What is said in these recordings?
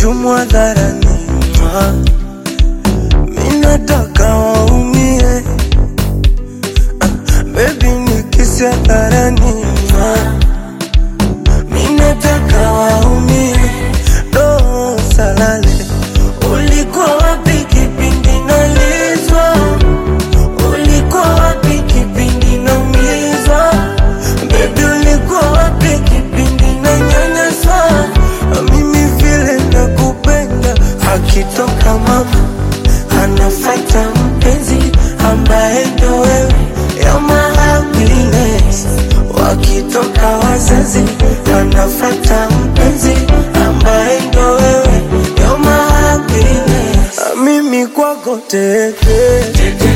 vichumu hadharani. Mwa. Mi nataka waumie, ah, baby nikisi hadharani. Mwa. Mi nataka waumie, do salale. Ulikuwa wapi kipindi nalizwa? Ulikuwa wapi kipindi naumizwa? Baby ulikuwa wapi kipindi nanyanyaswa? Mimi vile nakupenda, akitoka mama anafuata mpenzi ambaye ndo wewe, you're my happiness. Wakitoka wazazi anafuata mpenzi ambaye ndo wewe, you're my happiness. Mimi kwako teke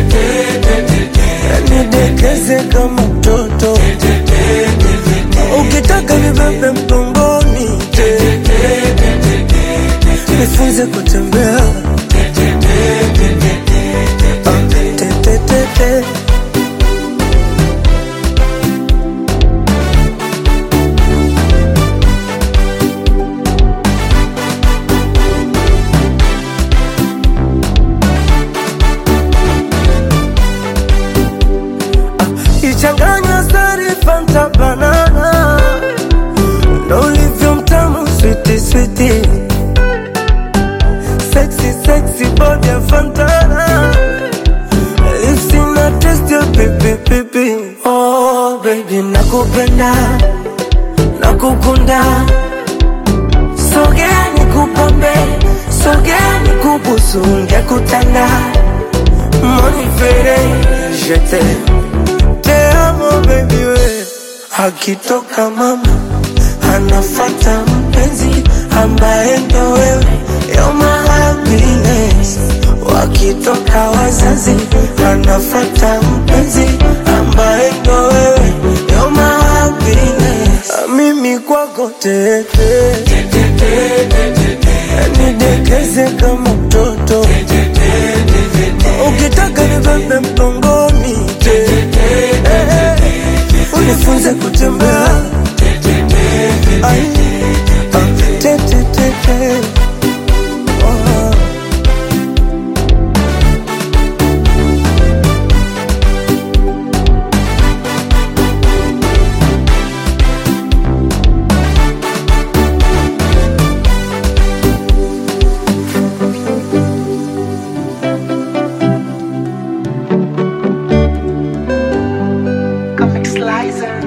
nidekeze kama mtoto ukitaka nibebe mgongoni nifunze kutembea Ah, te, te, te, te. ichanganywa sari fanta banana ndo ulivyo mtamu switi switi sexy sexy body ya fantana lips ina taste ya pipi pipi oh baby nakupenda nakukunda sogea nikupambe sogea nikubusu ngekutanda monifere jete te amo baby we akitoka mama anafata mpenzi ambaye ndo wewe you're my happiness wakitoka wazazi anafata mpenzi ambaye ndo wewe you're my happiness mimi kwako tete nidekeze kama mtoto ukitaka nibebe mgongoni unifunze kutembea Ai, ah, te, te, te, te. Oh. Comic Slicer.